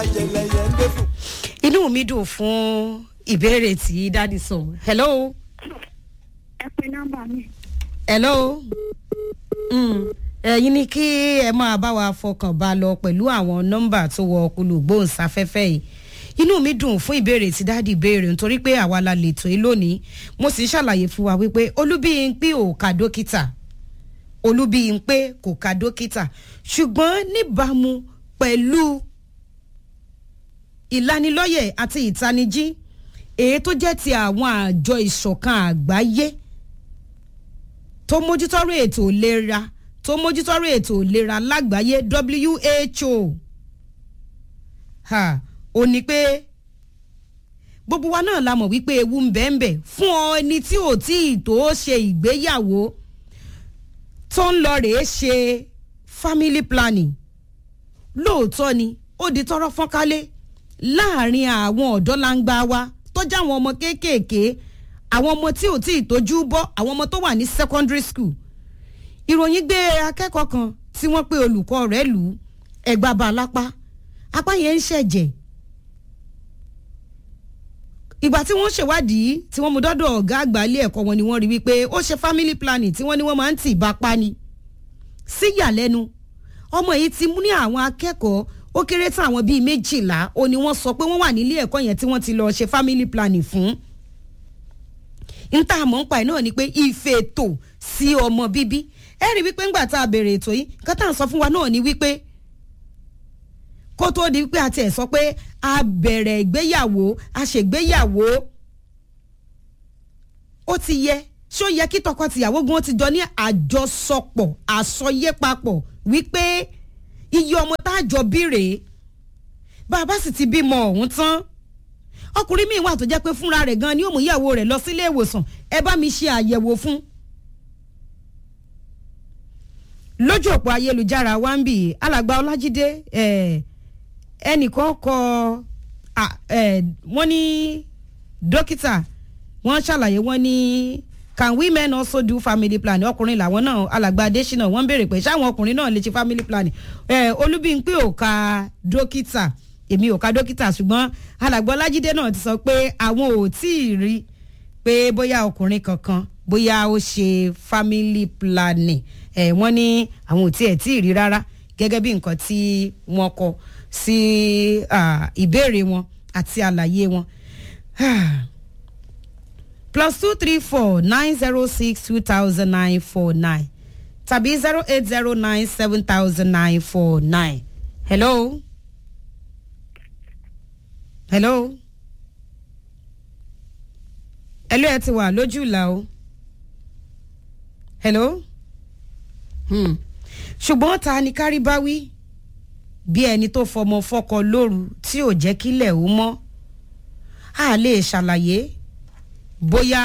inú mi dùn fún ìbéèrè tí dádì sọ hello ẹ pe nọ́mbà mi. hello Mm, ẹ̀yin ni kí ẹ máa bá wa fọkàn bá lọ pẹ̀lú àwọn nọ́mbà tó wọ olùgbóhùnsáfẹ́fẹ́ yìí inú mi dùn fún ìbéèrè tí dádì béèrè nítorí pé àwa la lè tó yín lónìí mo sì ń ṣàlàyé fún wa wípé olúbíyìnpé ò ka dókítà olúbíyìnpé kò ka dókítà ṣùgbọ́n níbàámu pẹ̀lú ìlanilọ́yẹ̀ àti ìtanijí èyí tó jẹ́ ti àwọn àjọ ìṣọ̀kan àgbáyé tó mójútọ́rọ̀ ètò ìlera tó mójútọ́rọ̀ ètò ìlera lágbàáyé who ha ò ní pé gbogbo wa náà la mọ̀ wípé ewu ń bẹ ń bẹ fún ọ ẹni tí ò tí ì tó ṣe ìgbéyàwó tó ń lọ rèé ṣe family planning lóòótọ́ ni ó di tọrọ fọ́nkálé láàrin àwọn ọ̀dọ́ langba wa tó já àwọn ọmọ kéékèèké àwọn ọmọ tí ò tí ì tójú bọ́ àwọn ọmọ tó wà ní secondary school ìròyìn gbé akẹ́kọ̀ọ́ kan tí wọ́n pe olùkọ́ rẹ̀ lù ú ẹ̀gbá bá a lápá apá yẹn ń ṣẹ̀jẹ̀ ìgbà tí wọ́n ṣèwádìí tí wọ́n mú dọ́dọ̀ ọ̀gá àgbà ilé ẹ̀kọ́ wọn ni wọ́n rí wípé ó ṣe family planning tí wọ́n ní wọ́n máa ń tì bá pa ni síyàlẹ́nu ọmọ yìí ti mú ní àwọn akẹ́kọ̀ọ́ ó kéré tán àwọn bíi méjìlá ó ní wọ́n sọ pé wọ́n wà nílé ẹ̀kọ́ yẹn tí wọ́n ti lọ ṣe family planning fún níta àmọ́ ń pa ẹ̀ náà ni pé ìfètò sí ọmọ bíbí ẹ rí wípé ńgbà tá a bèrè ètò yìí nǹkan tá à ń sọ fún wa náà ni wípé kó tó di wípé a tiẹ̀ sọ pé a bẹ̀rẹ̀ ìgbéyàwó a ṣègbéyàwó ó ti yẹ ṣó yẹ kí tọkọtìyàwó gan ti jọ ní àjọsọpọ̀ àsọyépapọ̀ wípé iye ọmọ tá a jọ bí rèé bá a bá sì ti bímọ ọ̀hún tán ọkùnrin míì wà tó jẹ́ pé fúnra rẹ̀ gan ni ó mú ìyàwó rẹ̀ lọ sílé ìwòsàn ẹ bá mi ṣe àyẹ̀wò fún. lójú òpó ayélujára wa ń bì alàgbà ọlájídé ẹnìkan kọ wọ́n ní dókítà wọ́n ṣàlàyé wọ́n ní can women also do family planning ọkùnrin làwọn náà alàgbà adésínà wọ́n ń béèrè pé ṣáwọn ọkùnrin náà lè ṣe family planning olúbíńpé ò ka dókítà èmi ò ka dókítà ṣùgbọ́n alàgbà ọlájídé náà ti sọ pé àwọn ò tí ì rí pé bóyá ọkùnrin kankan bóyá ó ṣe family planning ẹ̀ wọ́n ní àwọn ò tí ẹ̀ tí ì rí rárá gẹ́gẹ́ bí nǹkan tí wọ́n kọ sí ìbéèrè wọn àti àlàyé wọn. plus two three four nine zero six two thousand nine four nine tàbí zero eight zero nine seven thousand nine four nine. hello hello hello ẹ ti wà lójú ìlà o hello hmm. ṣùgbọ́n ta ni kárí bá wí bí ẹni tó fọmọ fọkọ lóru tí ò jẹ́ kílẹ̀ ó mọ́ a lè ṣàlàyé bóyá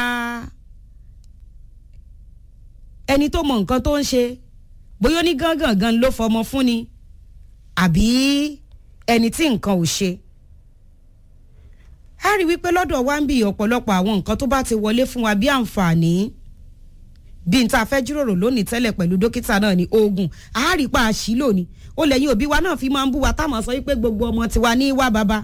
ẹni tó mọ nǹkan tó ń ṣe bóyá ó ní gángan ló fọmọ fún ni àbí ẹni tí nǹkan ò ṣe a rí wípé lọ́dọ̀ wa ń bí ọ̀pọ̀lọpọ̀ àwọn nǹkan tó bá ti wọlé fún wa bí àǹfààní bí n ta fẹ́ jíròrò lónìí tẹ́lẹ̀ pẹ̀lú dókítà náà ni oògùn a rí pa àṣìlò ni ó lẹ́yìn òbí wa náà fi máa ń bú wa táwọn sọ wípé gbogbo ọmọ tiwa ní wá bàbá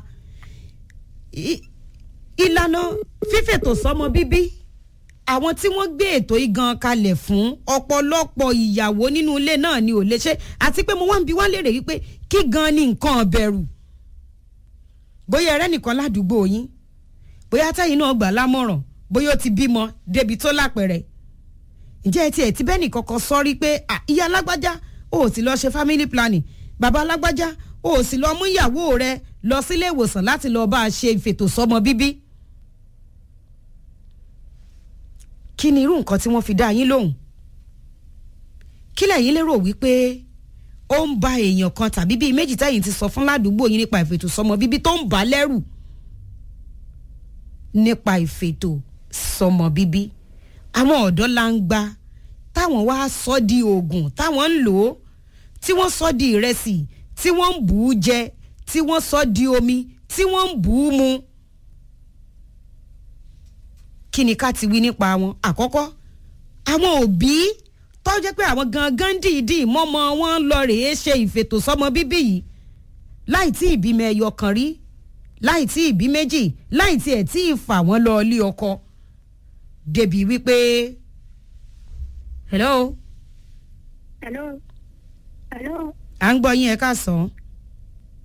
ìlànà fífètò sọmọ bíbí àwọn tí wọ́n gbé ètò igan kalẹ̀ fún ọ̀pọ̀lọpọ̀ ìyàwó nínú ilé náà ni ò lè ṣe àti pé mo wá ń bi wá lérè wípé kí gan ni nǹkan bẹ̀rù bóyá ẹrẹ́ nìkan ládùúgbò yín bóyá tẹ́yìn náà gbà lámọ̀ràn bóyá ó ti bímọ débi tó lápẹ̀rẹ̀ ǹjẹ́ ẹ tiẹ̀ ti bẹ́ẹ̀ nìkan kan sọ́rí pé ìyá alágbájá o ò sì lọ ṣe family planning bàbá alágbájá o ò sì lọ mú ìyàwó rẹ lọ sílé ìwòsàn láti lọ bá a ṣe ìfètò sọmọ bíbí. kí ni irú nǹkan tí wọ́n fi dá yín lóhùn kí lẹ́yìn lérò wípé ó ń ba èèyàn kan tàbí bíi méjì tẹ́yìn ti sọ fún ládùúgbò yín nípa ìfètò sọmọ bíbí tó ń bà á lẹ́rù nípa ìfètò sọmọ bíbí àwọn ọ̀dọ́ la ń gba táwọn wá sọ di oògùn táwọn ń lò ó tí wọ́n sọ di ìrẹsì tí wọ́n ń bù ú jẹ tí wọ́n sọ di omi tí wọ́n ń bù ú mu. kí ni ká ti wí nípa wọn àkọ́kọ́ àwọn òbí tó jẹ́ pé àwọn gangan dìídì mọ́mọ́ wọn lọ rèé ṣe ìfètò sọmọ bíbí yìí láì tí ìbímọ ẹyọ kan rí láì tí ìbí méjì láì tí ẹ̀ tí ì fà wọ́n lọ ilé ọkọ débi wípé hello hello hello à ń gbọ́ yín ẹ ká sàn